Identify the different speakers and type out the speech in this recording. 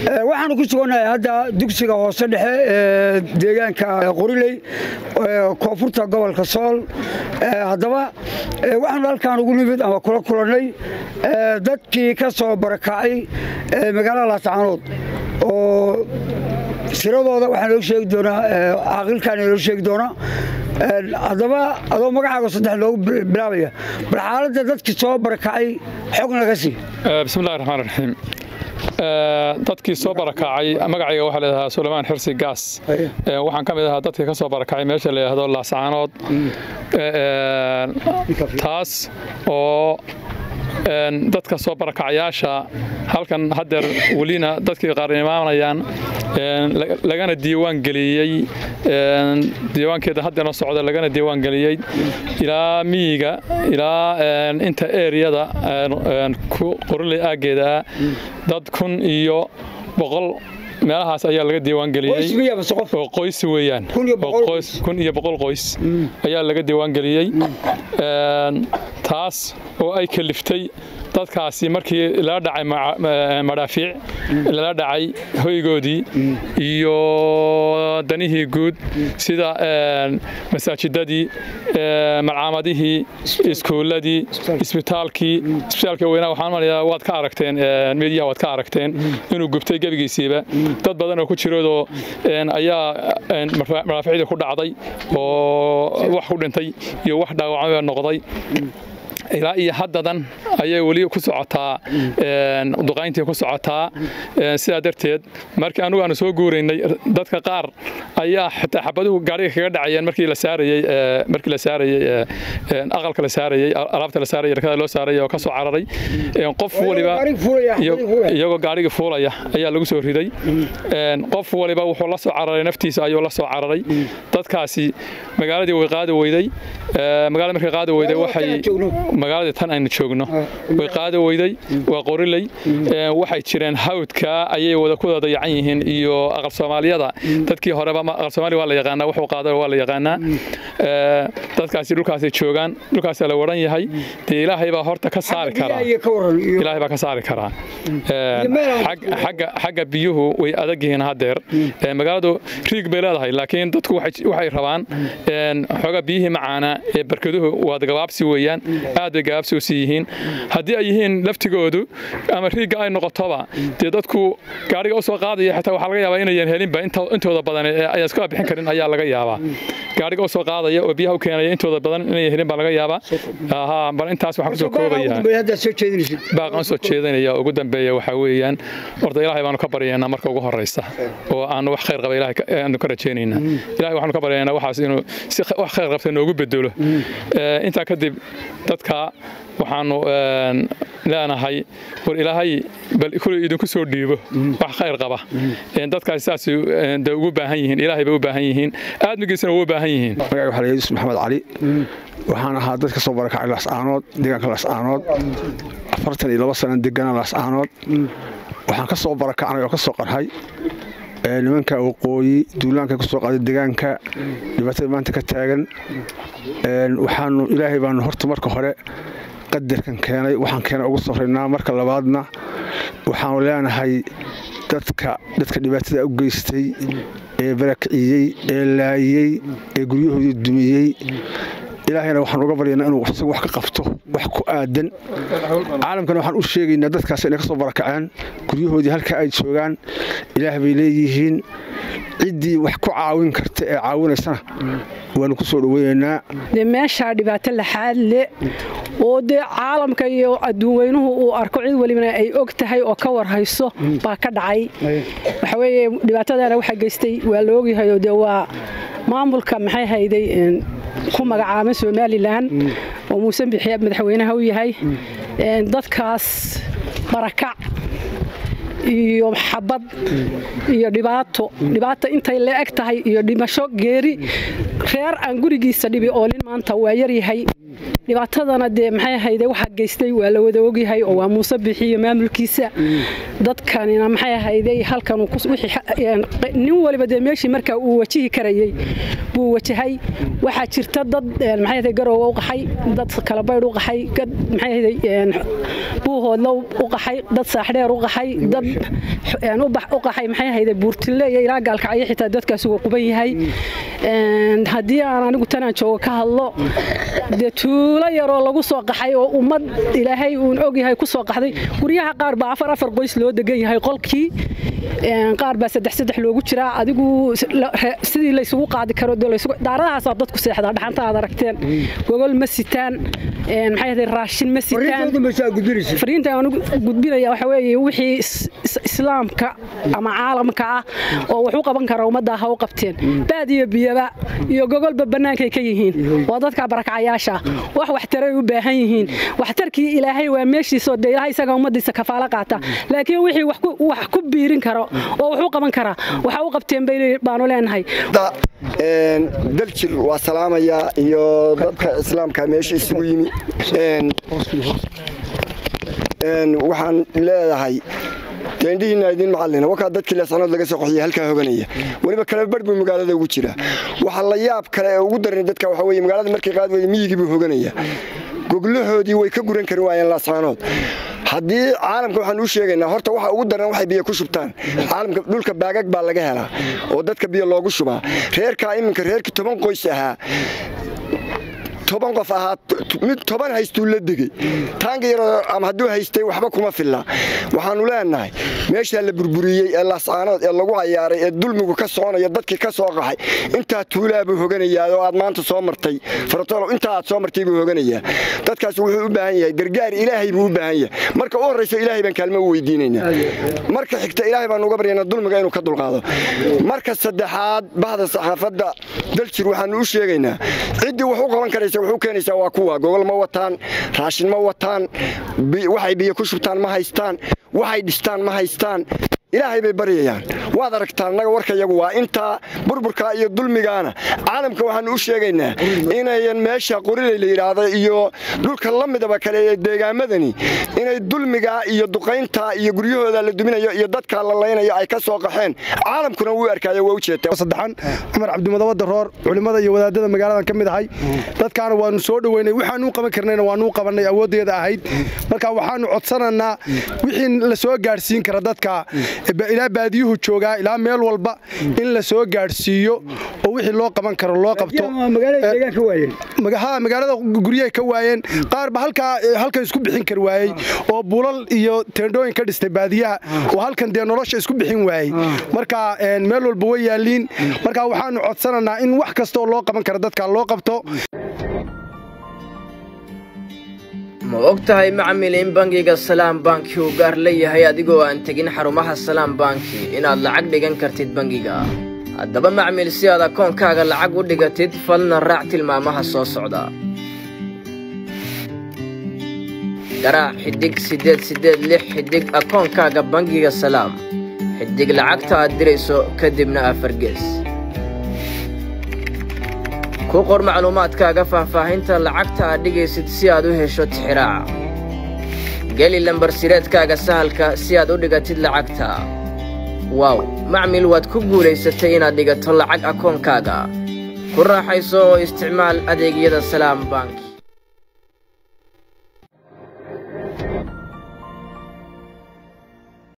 Speaker 1: waxaanu ku sugannahay hadda dugsiga hoose dhexe ee deegaanka qoriley koonfurta gobolka sool haddaba waxaanu halkaan ugu nimid ama kula kulannay dadkii ka soo barakacay magaalada laascaanood oo tiradooda waxaa noo sheegi doonaa caaqilkaan inoo sheegi doonaa haddaba adoo magacaaga saddex loogu bilaabaya bal xaaladda dadkii soo barakacay xog naga sii
Speaker 2: bismillahi raxmaan raxiim dadkii soo barakacay magacayga waxaa layidhahdaa sulaymaan xirsi gaas waxaan ka mid ahaa dadkii ka soo barakacay meesha la yidhahdo laascaanood taas oo dadka soo barakacayaasha halkan haddeer welina dadkii qaarnimaanayaan lagana diiwaan geliyey diiwaankeeda haddeerna socda lagana diiwaan geliyey ilaa miyiga ilaa inta eriyada qoriley aaggeeda ah dad kun iyo boqol meelahaas ayaa laga diiwaan geliyey oo qoys weeyaan kun iyo boqol qoys ayaa laga diiwaan geliyey taas oo ay kaliftay dadkaasi markii lala dhacay madhaafiic lala dhacay hoygoodii iyo danihii guud sida masaajidadii malcaamadihii iskuulladii isbitaalkii isbitaalka weynaa waxaan malayaa waad ka aragteen meediyaha waad ka aragteen inuu gubtay gebigiisiiba dad badan oo ku jiroodoo ayaa madhaaficdii ku dhacday oo wax ku dhintay iyo wax dhaawacmaba noqday ilaa iyo haddadan ayay weli ku socotaa duqayntii ku socotaa sidaa darteed markii anugu aanu soo guuraynay dadka qaar ayaa xitaa xabaduhu gaariga kaga dhacayeen markii la saarayey markii la saarayey aqalka la saarayey alaabta la saarayey rakada loo saarayey oo ka soo cararay qof waliba iyagoo gaarigii fuulaya ayaa lagu soo riday qof waliba wuxuu la soo cararay naftiisa ayuu la soo cararay dadkaasi magaaladii way qaadi weyday magaalada markay qaadi weyday waxay magaaladii tan aynu joogno way qaadi weyday waa qoriley waxay jireen hawdka ayay wada ku wada dayacan yihiin iyo aqal soomaaliyada dadkii horeba aqal soomaaliya waa la yaqaanaa wuxuu qaada waa la yaqaanaa dadkaasi dhulkaasay joogaan dhulkaasaa la waran yahay dee ilaahay baa horta ka saari karaa ilaahay baa ka saari karaa xagga biyuhu way adag yihiin haddeer magaaladu riig bay leedahay laakiin dadku waxay rabaan xoogaa biyihii macaana ee barkaduhu waa gabaabsi weeyaan aad bay gabaabsi u sii yihiin haddii ay yihiin laftigoodu ama riigga ay noqotoba dee dadku gaariga u soo qaadaya xitaa waxaa laga yaabaa inayan helinba intooda badan ayaan iska bixin karin ayaa laga yaabaa gaariga u soo qaadaya oo biyaha u keenaya intooda badan inayan helin baa laga yaabaa bal intaas waxaan kusoo koobaya baaqan soo jeedinaya ugu dambeeya waxaa weeyaan horta ilaahay baanu ka baryaynaa marka ugu horeysa oo aanu wax khayr qaba ilaahay aanu ka rajaynaynaa ilaahay waxaanu ka baryaynaa waxaas inuu si wax khayr qabta noogu bedelo intaa kadib dadka waxaanu leenahay war ilaahay bal kuley idinku soo dhiibo wax khayr qaba dadkaasi saas de ugu baahan yihiin ilaahay bay u baahan yihiin aadmigiisana ugu baahan yihiin
Speaker 3: magaca waxaa la yusuf maxamed cali waxaan ahaa dad ka soo barakacay laascaanood deegaanka laascaanood afartan iyo laba sana degana laascaanood waxaan ka soo barakacnay oo ka soo qarhay nimanka waqooyi duulaanka kusoo qaaday deegaanka dhibaatada maanta ka taagan waxaanu ilaahay baanu horta marka hore qadarkan keenay waxaan keenay ugu safraynaa marka labaadna waxaanu leenahay dadka dadka dhibaatada u geystay ee barakiciyey ee laayey ee guryahoodii dumiyey ilaahayna waxaan uga baryaynaa inuu isagu wax ka qabto wax ku aadan caalamkana waxaan u sheegaynaa dadkaas inay ka soo barakaceen guryahoodii halka ay joogaan ilaah bay leeyihiin ciddii wax ku caawin karta ee caawinaysana waanu ku soo dhoweynaynaa
Speaker 4: dee meeshaa dhibaato laxaad le oo dee caalamka iyo adduunweynuhu uu arko cid welibana ay og tahay oo ka warhayso baa ka dhacay waxa weeye dhibaatadana waxaa geystay waa la ogyahayoo dee waa maamulka maxay hayday ku magacaaba somalilan oo muuse bixiya madaxweynaha u yahay dadkaas barakac iyo xabad iyo dhibaato dhibaato intay la eg tahay iyo dhimasho geeri reer aan gurigiisa dhibi oo nin maanta waa yaryahay dhibaatadana dee maxay ahayde waxaa geystay waa la wada ogyahay oo waa muuse bixiyo maamulkiisa dadkanina maxay ahayde halkan nin waliba dee meeshii markaa uu wajihi karayey buu wajahay waxaa jirta dad maxay ahayde garowga u qaxay dad kalabaydh u qaxay dad maxay ahayde buuhoodla u qaxay dad saaxdheer u qaxay dad u qaxay maxay ahayde buurtille iyo ilaa gaalkacyo xitaa dadkaasi uu quban yahay haddii aan anigu tanaan joogo ka hadlo dee tuulo yaroo lagu soo qaxay oo ummad ilaahay uun ogyahay ku soo qaxday guryaha qaar baa afar afar qoys loo degan yahay qolkii qaar baa saddex saddex loogu jiraa adigu sidii laysugu qaadi karo daaradahaasaa dadku seexdaa dhaxanta aad aragteen gogol ma sitaan maxay ahday raashin ma sitaan fariinta aan gudbinaya waxa weeye wixii islaamka ama caalamka ah oo wax u qaban kara ummadda ha u qabteen baad iyo biyaba iyo gogolba bannaankay ka yihiin waa dadka barakacayaasha wax waxtaray u baahan yihiin waxtarkii ilaahay waa meeshiisoo dee ilahay isaga ummaddiisa kafaalo qaata laakiin wixii wax ku biirin karo oo wax u qaban kara waxa u qabteen baanu leenahay
Speaker 5: daljir waa salaamayaa iyo dadka islaamka meesha isugu yimi waxaan leedahay teendhihiina idin macallina wakaa dadkii leesanood laga soo qoxiyay halkaa hoganaya weliba kala barh buu magaalada ugu jira waxa la yaab kale ee ugu daran dadka waxa weye magaalada markay qaad weyda miyigii buu hoganaya goglahoodii way ka guran kari waayeen laascaanood haddii caalamka waxaan u sheegaynaa horta waxa ugu daran waxay biyo ku shubtaan caalamka dhulka baagag baa laga helaa oo dadka biyo loogu shubaa reerkaa iminka reerkii toban qoys ahaa toban qof ahaa mid toban haystuu la degey taanka yaroo ama hadduu haystay waxba kuma filla waxaannu leenahay meeshaa la burburiyey ee laascaanood ee lagu cayaaray ee dulmigu ka soconaya dadkii ka soo qaxay intaa tuulaabuu hoganayaa oo aad maanta soo martay faratolo intaa aad soo martay buu hoganayaa dadkaas wuxuu u baahan yahay gargaar ilaahay buu u baahan yahay marka u horrayso ilaahay baan kaalmo u weydiinaynaa marka xigta ilaahay baan uga baryaynaa dulmiga inuu ka dulqaado marka saddexaad bahda saxaafadda daljir waxaannu u sheegaynaa ciddii wax u qaban karaysa wuxuu keenaysaa waa kuwa gogol ma wataan raashin ma wataan waxay biyo ku shubtaan ma haystaan waxay dhistaan ma haystaan ilaahay bay baryayaan waad aragtaan annaga warkayagu waa intaa burburkaa iyo dulmigaana caalamka waxaannu u sheegaynaa inayan meesha qorilay la yidhaahdo iyo dhulka la midaba kale ee deegaamadani inay dulmigaa iyo duqayntaa iyo guryahooda la duminayo iyo dadkaa la laynayo ay ka soo qaxeen caalamkuna wuu arkaayo waa u jeetasaddexan
Speaker 6: cumar cabdimadabada roor culimmada iyo wadaadada magaaladan ka mid ahay dadkaana waannu soo dhoweynay waxaanuu qaban karnayna waanuu qabannay awooddeeda ahayd marka waxaannu codsananaa wixii la soo gaadhsiin kara dadka ilaa baadiyuhu joogaa ilaa meel walba in la soo gaadhsiiyo oo wixii loo qaban karo loo qabto magaalada guryahay ka waayeen qaarba halkan isku bixin kar waayey oo bulal iyo teendhooyin ka dhistay baadiyaha oo halkan dee nolosha isku bixin waayey marka meel walba way yaaliin marka waxaanu codsananaa in wax kasta oo loo qaban kara dadka loo qabto
Speaker 7: ma og tahay macmil in bangiga salaam banki uu gaar leeyahay adigoo aan tegin xarumaha salaam banki inaad lacag dhigan kartid bangiga haddaba macmil si aad akoonkaaga lacag u dhigatid fadlan raac tilmaamaha soo socda garaac xidhig siddeed siddeed lix xidhig akoonkaaga bangiga salaam xidhig lacagta aad dirayso kadibna afargees ku qor macluumaadkaaga faahfaahinta lacagta aad dhigaysid si aad u hesho tixiraaca geli lambarsireedkaaga sahalka si aad u dhigatid lacagta waaw macmil waad ku guulaysatay inaad dhigato lacag akoonkaaga ku raaxayso oo isticmaal adeegyada salaam bank